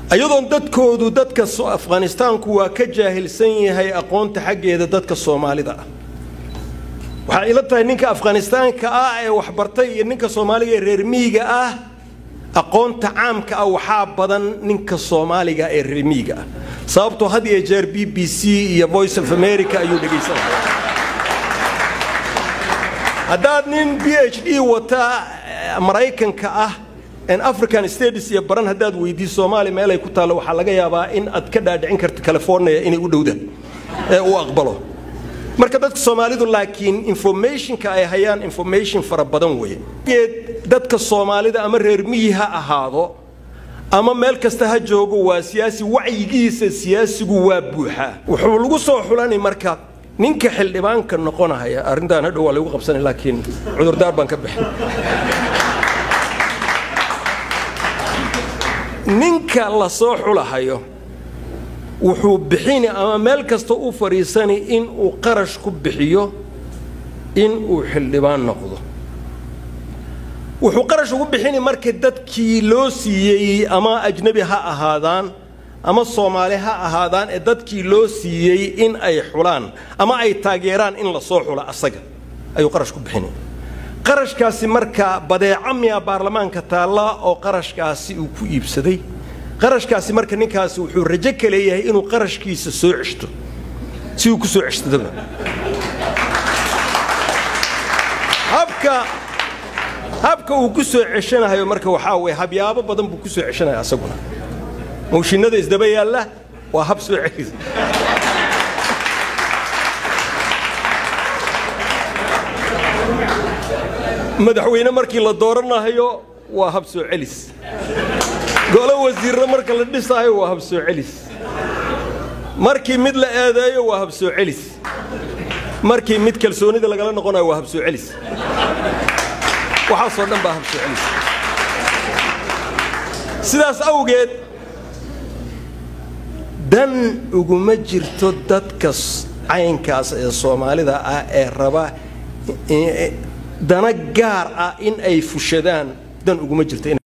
ayadoon dadkoodu dadka afghanistaanku waa ka jaahilsan yahay aqoonta xaggeeda dadka soomaalida ah waxaa ila tahay ninka afghanistaanka ah ee waxbartay iyo ninka soomaaliga ee reer miyiga ah aqoonta caamka ah waxaa badan ninka soomaaliga ee reer miyiga ah sababtoo had iyo jeer b b c iyo voice of america ayuu dhegaysanaya haddaad nin b h d wata maraykanka ah african states iyo baran haddaad weydii soomaaliya meelay ku taallo waxaa laga yaabaa in aad ka dhaadhicin karto california inay u dhowda ee uu aqbalo marka dadka soomaalidu laakiin informationka ay hayaan information fara badan weeye dadka soomaalida ama reer miyi ha ahaado ama meel kasta ha joogo waa siyaasi wacyigiisa siyaasigu waa buuxaa wuxuu lagu soo xulani marka ninka xildhibaanka noqonahaya arrintaan hadhow waa lagu qabsanay laakiin cudurdaar baan ka bixin ninka la soo xulahayo wuxuu bixini ama meel kasta u fadhiisani inuu qarash ku bixiyo inuu xildhibaan noqdo wuxuu qarash ugu bixini marka dadkii loo siiyey ama ajnebi ha ahaadaan ama soomaali ha ahaadaan ee dadkii loo siiyey in ay xulaan ama ay taageeraan in la soo xulo asaga ayuu qarash ku bixini qarashkaasi marka badeeco miya baarlamaanka taalla oo qarashkaasi uu ku iibsaday qarashkaasi marka ninkaasi wuxuu rajo ka leeyahay inuu qarashkiisa soo ceshto si uu ku soo ceshtadoba habka habka uu ku soo ceshanahayo marka waxaa weeye habyaabo badan buu ku soo ceshanaya asaguna mawshinada isdaba yaalla waa hab soo celis madaxweyne markii la dooranahayo waa hab soo celis golo wasiirna marka la dhisaayo waa hab soo celis markii mid la eedeeyo waa hab soo celis markii mid kalsoonida lagala noqonayo waa hab soo celis waxaasoo dhan baa hab soo celis sidaas awgeed dan uguma jirto dadka caynkaas ee soomaalida ah ee raba dana gaar ah in ay fushadaan dan uguma jirto